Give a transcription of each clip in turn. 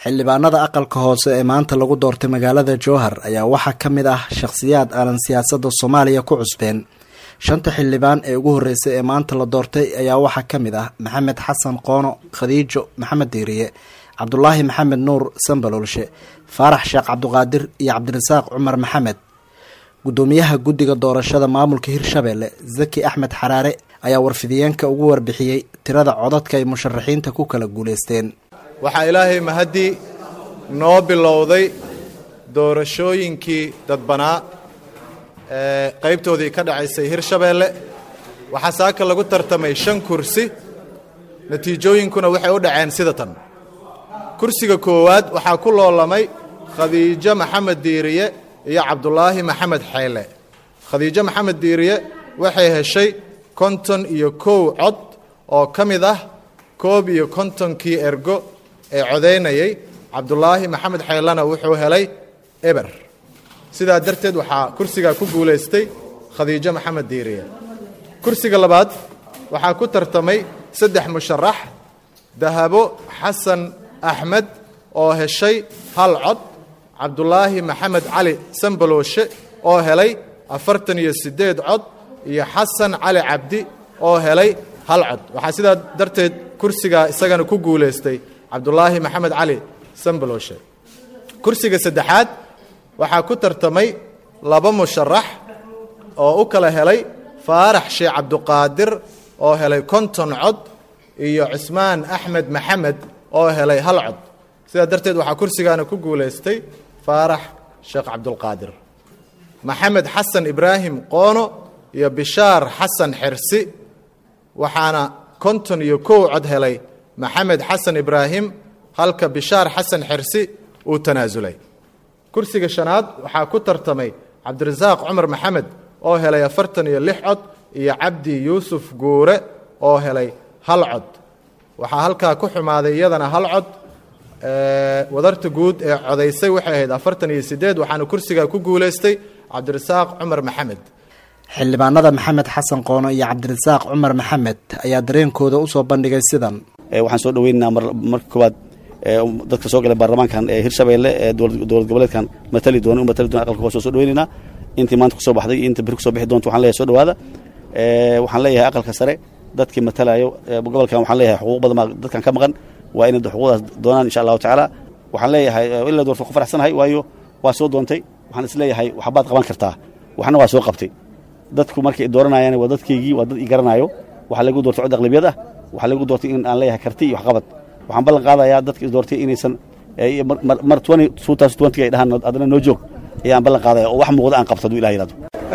xildhibaanada aqalka hoose ee maanta lagu doortay magaalada jowhar ayaa waxaa ka mid ah shakhsiyaad aanan siyaasadda soomaaliya ku cusbeen shanta xildhibaan ee ugu horreysay ee maanta la doortay ayaa waxaa ka mid ah maxamed xasan qoono khadiijo maxamed diiriye cabdulaahi maxamed nuur sambaloolshe faarax sheekh cabduqaadir iyo cabdirasaaq cumar maxamed guddoomiyaha guddiga doorashada maamulka hirshabelle zaki axmed xaraare ayaa warfidiyeenka ugu warbixiyey tirada codadka ay musharaxiinta ku kala guulaysteen waxaa ilaahay mahadii noo bilowday doorashooyinkii dadbanaa ee qaybtoodii ka dhacaysay hirshabeelle waxaa saaka lagu tartamay shan kursi natiijooyinkuna waxay u dhaceen sida tan kursiga koowaad waxaa ku loolamay khadiijo maxamed diiriye iyo cabdulaahi maxamed xeyle khadiijo maxamed diiriye waxay heshay konton iyo kow cod oo ka mid ah koob iyo kontonkii ergo ee codaynayay cabdulaahi maxamed xeylena wuxuu helay eber sidaa darteed waxaa kursigaa ku guulaystay khadiijo maxamed diiriye kursiga labaad waxaa ku tartamay saddex musharax dahabo xasan axmed oo heshay hal cod cabdulaahi maxamed cali sambalooshe oo helay afartan iyo siddeed cod iyo xasan cali cabdi oo helay hal cod waxaa sidaa darteed kursigaa isagana ku guulaystay cabdulaahi maxamed cali sambalooshe kursiga saddexaad waxaa ku tartamay laba musharax oo u kala helay faarax sheekh cabduqaadir oo helay konton cod iyo cusmaan axmed maxamed oo helay hal cod sidaa darteed waxaa kursigaana ku guulaystay faarax sheekh cabdulqaadir maxamed xasan ibraahim qoono iyo bishaar xasan xersi waxaana konton iyo kow cod helay maxamed xasan ibraahim halka bishaar xasan xersi uu tanaasulay kursiga shanaad waxaa ku tartamay cabdirasaaq cumar maxamed oo helay afartan iyo lix cod iyo cabdi yuusuf guure oo helay hal cod waxaa halkaa ku xumaaday iyadana hal cod wadarta guud ee codaysay waxay ahayd afartan iyo siddeed waxaana kursigaa ku guulaystay cabdirasaaq cumar maxamed xildhibaanada maxamed xasan qoono iyo cabdirasaaq cumar maxamed ayaa dareenkooda usoo bandhigay sidan waxaan soo dhaweynaynaa marka koowaad dadka soo galay baarlamaankan ee hirshabeelle ee dowlad goboleedkan matali doona u matali doona aqalka hoose soo dhaweynaynaa intii maanta kusoo baxday iyo inta beri kusoo bixi doonta waxaan leeyahay soo dhawaada waxaan leeyahay aqalka sare dadkii matalayo gobolkan waxaan leeyahay xuquuq badan baa dadkan ka maqan waa inay xuquuqdaas doonaan insha allahu tacaala waxaan leeyahay ilaa doorta ku faraxsanahay waayo waa soo doontay waxaan is leeyahay waxbaad qaban kartaa waxna waa soo qabtay dadku markay dooranayaan waa dadkaygii waa dad i garanaayo waxaa lagu doortay cod aqlabiyad ah waxaa lagu doortay in aan leeyahay karti iyo waxqabad waxaan ballan qaadayaa dadka is doortay inaysan mar ay dhahaan adana noo joog ayaan ballan qaadaya oo wax muuqda aan qabto haduu ilah yidhahdo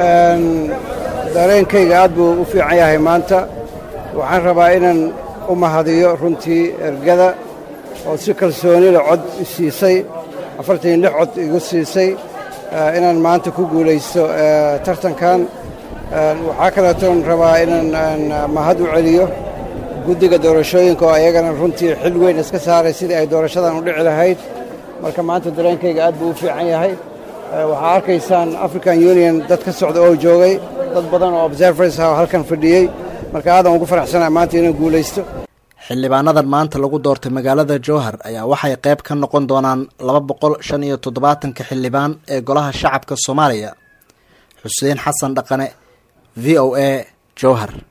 dareenkayga aad buu u fiican yahay maanta waxaan rabaa inaan u mahadiyo runtii ergada oo si kalsoonila cod i siisay afartan iyo lix cod igu siisay inaan maanta ku guulaysto tartankan waxaa kaleetoon rabaa inaan mahad u celiyo guddiga doorashooyinka oo ayagana runtii xil weyn iska saaray sidii ay doorashadan u dhici lahayd marka maanta dareenkayga aad buu u fiican yahay waxaa arkaysaan african union dad ka socda oo joogay dad badan oo observers ah oo halkan fadhiyey marka aadan ugu faraxsanaa maanta inaan guulaysto xildhibaanadan maanta lagu doortay magaalada jowhar ayaa waxay qayb ka noqon doonaan laba boqol shan iyo toddobaatanka xildhibaan ee golaha shacabka soomaaliya xuseen xasan dhaqane v o a jowhar